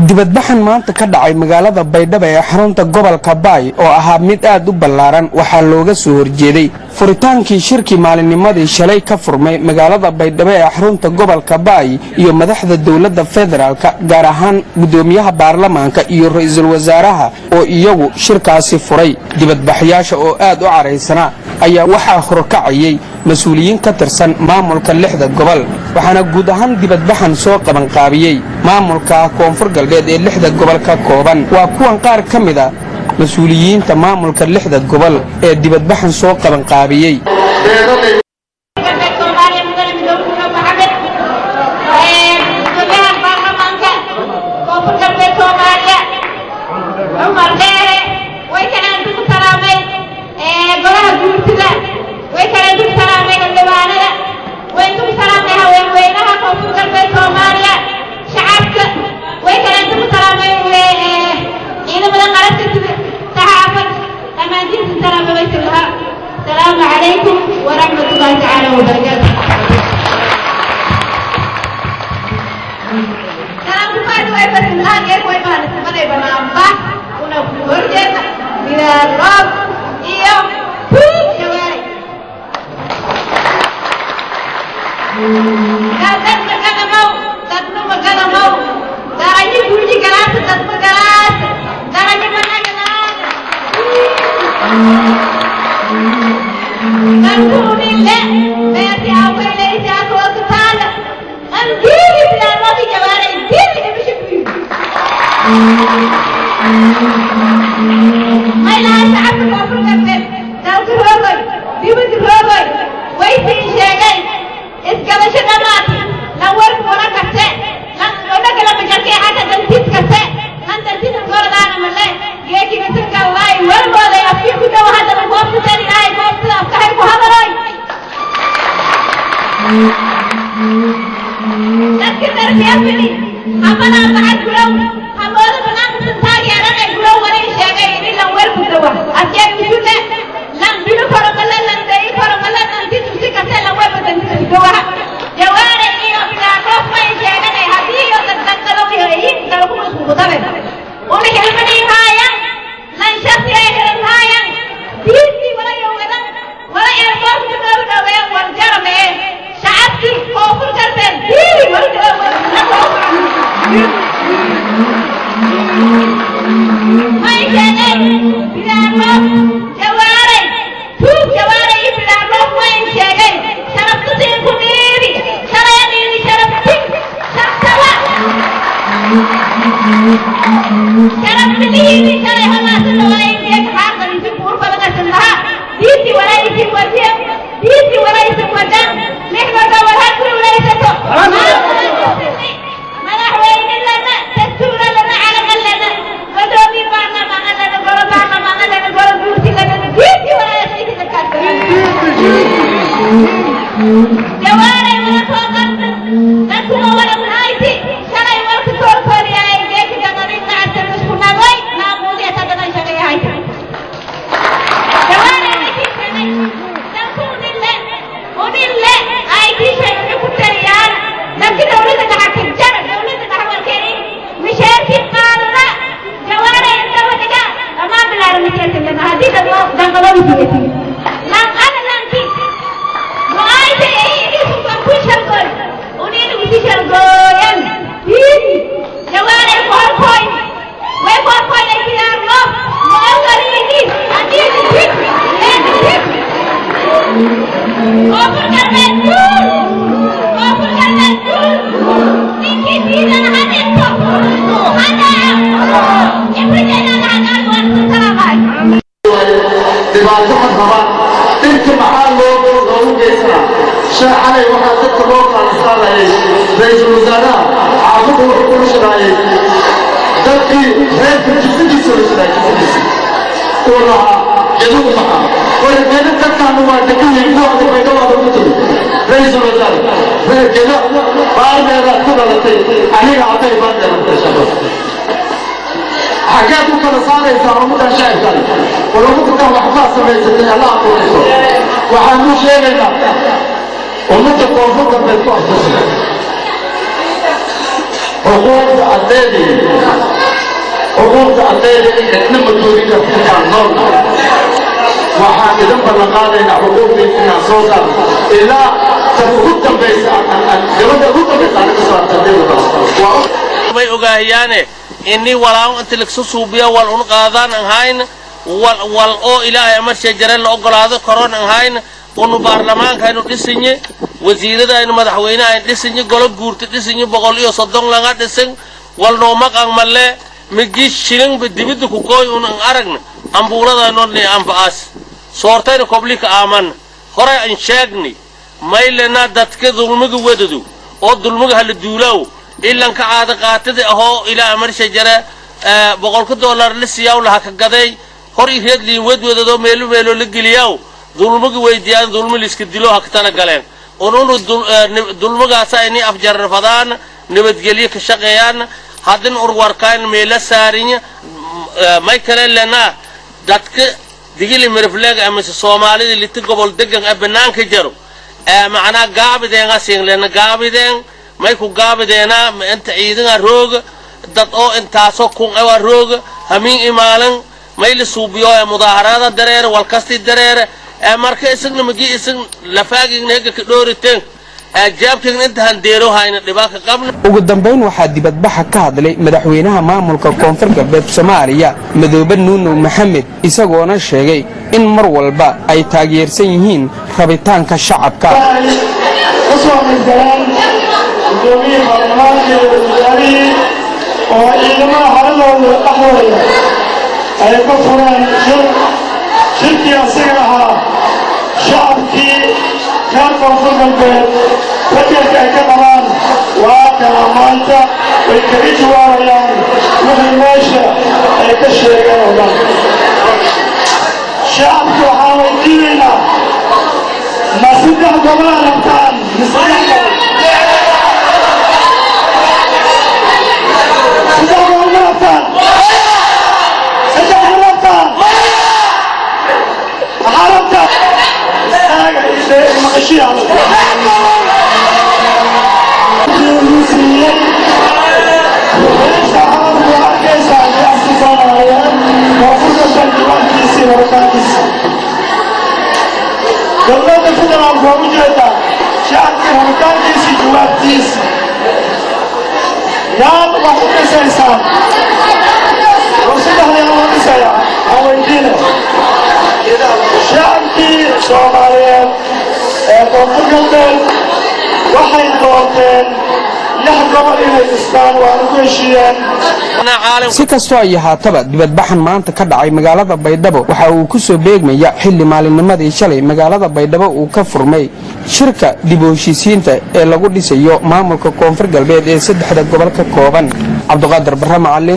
dibadbaxan maanta ka dhacay magaalada baydhabo ee xarunta gobolka baay oo ahaa mid aad u ballaaran waxaa looga soo horjeeday furitaankii shirkii maalinnimadii shalay ka furmay magaalada baydhabo ee xarunta gobolka baay iyo madaxda dowladda federaalka gaar ahaan guddoomiyaha baarlamaanka iyo ra'iisul wasaaraha oo iyagu shirkaasi furay dibadbaxyaasha oo aad u caraysanaa ayaa waxaa horkacayay mas-uuliyiin ka tirsan maamulka lixda gobol waxaana guud ahaan dibadbaxan soo qabanqaabiyey maamulka koonfur galbeed ee lixda gobol ka kooban waa kuwan qaar ka mid a mas-uuliyiinta maamulka lixda gobol ee dibadbaxan soo qabanqaabiyey السلام عليكم ورحمة الله تعالى وبركاته Dalam bukan dua persembahan ya, kue bahan sebenarnya bernambah, una urgen, bila rob, iyo, pun jawai. Kalian magana mau, tatlo magana mau, darahnya bunyi galas, tatlo galas, darahnya mana galas. نكون الله بيتي أول ليس أكوك تعالى أنتيني بلا رضي جواري أنتيني مش بيو ما لا تعب الأمر قبل لو تروي بيو تروي ويتي شيء إسكال شناماتي لو ورك ولا كسر لو نقل مجركي حتى تنتيت كسر لن تنتيت الغرض أنا ملي يجي كسر الله والله لا يفيق ده وهذا الوقت تاني لا يقوم أفكارك وهذا لكن تربيتني أمنا بعد قلو أمنا بنام سنتاج يا رنا قلو ولي شيء إني لو ورك دوا أجيب بيونا لم بيلو فرم الله لم تي فرم الله لم تي تمسي كسر لو ورك تنتي دوا جواري إيو بلا خوف ما يشيء أنا هذه يو تتكلم يهين تلقوا مسكوا تبع ومن كلمة هايا لن شخصي أهل هايا ديني ولا يوم ولا يرفض كتاب دوا والجرم شعبتي كوفر كرتين ديني ولا ما يجاني بلا روح جواري توب جواري بلا روح ما يجاني شربتي كنيري شريني شربتي شربتها شربتني شري هلا سنوي يك حاضر في قرب لك سنها ديتي ولا يتي وجه ديتي ولا يتي وجه نحن ولا كل ولا يتو مدحوين لنا دستور لنا على لنا قدومي بعنا ما لنا قرب بعنا ما لنا قرب بيوتي لنا ديتي ولا يتي جواري ولا فوقت نكون ولا نهايتي شري ولا كتور كوريا يجيك جمالين نعت المسكونا وي نامودي أتدنا شري هايتي جواري نكي شري نكون الله وني الله هايتي شري نكون تريان لكن دولة تحكم جرى دولة تحول كريم مشاكل قارة جواري انت وتجا أما بلا رمتي لنا هذه دمو دنقلوا بيتي لان أنا لانكي وآيتي إيه سوف أكون شرقل ونين ويسي شرقل هين جواري فور كوين وفور كوين أكيد أرلو وأغري يجي أكيد تيك لين تيك أوفر كرمين دول أوفر كرمين دول نيكي تينا هنتو هنا يبرجنا لنا والسلام عليكم dhibaato ma qabaan inta maxaa loo loogu geysanaa shay xalay waxaa dadka loo qaalisaanayay ra-iisul wasaaraha xaafadda wuxuu kula shiraayay dadkii reerka jisadiisa la shiraay jisadiisa uu lahaa jadugu maxaa wargeeda dadkaanu waa degayiin kuwaada baydhawaada ku tiri ra-iisul wasaare reergeda baardeedaad ku dhalatay aniga aday baardeedatay shaqada xaggeed u kala saaraysaa ummaddan shacibkan war ummaddan waxbaa samaysatay alla aqoonayso waxaan u sheegaynaa ummadda koonfur galbeed ku afursan xuquuqda adeegay xuquuqda ardayda in cidna madoori karta intaan noolna waxaan idin ballan qaadaynaa xuquuqdiisa inaan soo qaado ilaa tan ugu dambaysa gabadha ugu dambaysa anaga soo ardayda may ogaahiyaane ini walaan inta lagsu suubiya wal un qaadaan an hayn wal wal oo ilaahay amarshee jare la ogolaado karoon an hayn unu baarlamaanka aynu dhisinye wasiirada aynu madaxweyne aynu dhisinye golo guurta dhisinye boqol iyo soddon laga dhisin wal noomaqan malle migi shilinba dibidda ku kooy un an aragna ambuuladaynoodni anfa'aas soortayna koblika aaman horay an sheegni maylena dadka dulmiga wedadu oo dulmiga hala duulaaw ilanka caada qaatadi ahoo ilaa marsha jare boqolka dollar la siiyaw laha ka gaday hor i reedliin wedwadadoo meelo meelo la geliyaaw dulmiga weydiyaan dulmi liska dilo ha katana galeen ununu dulmigaasa ini afjarrafadaan nabadgelyo ka shaqeeyaan haddin urwarkaan meela saarinya may kale lenaa dadka digili mirifleega amise soomaalida liti gobol degan ee banaanka jaro macnaa gaabideenga siinglena gaabideen may ku gaabideena inta ciidanga rooga dad oo intaasoo kun ewa rooga hamiin imaalan may la suubiyo ee mudaaharaada dareere walkasti dareere ee marka isagna magi isag lafaagigna hega ka dhooriteen ee jaabkigna inta handeero hayna dhibaaka qabna ugu dambayn waxaa dibadbaxa ka hadlay madaxweynaha maamulka koonfur galbeed soomaaliya madoobe nuunow maxamed isagoona sheegay in mar walba ay taageersan yihiin rabitaanka shacabka gudoomiye baarlamaanka iyo wasaarihii oo ciidamada haradooda dhexdooda ay ka fureen shir shirkii asiga ahaa shacabkii reer koonfur galbeed fajarka ay ka qabaan waa kana maanta way kaga jawaabayaan wixii meesha ay ka sheegeen oo dhan shacabki waxaan weydiinaynaa ma saddex gobol rabtaan misaddex gobol dowladda federaalku waa ujeedaa shacabka rabitaankiisii jawaabtiisa yaad wax u dhisaysaan war saddexdii loo dhisaya aan weydiina shacabkii soomaaliyeed ee koonfur galbeed waxay doorteen lix gobol inay dhistaan waana ku heshiiyeen si kastoo ay ahaataba dibadbaxan maanta ka dhacay magaalada baydhabo waxa uu ku soo beegmaya xilli maalinnimadii shalay magaalada baydhabo uu ka furmay shirka dib u heshiisiinta ee lagu dhisayo maamulka koonfur galbeed ee saddexda gobol ka kooban cabduqaadir barre macalin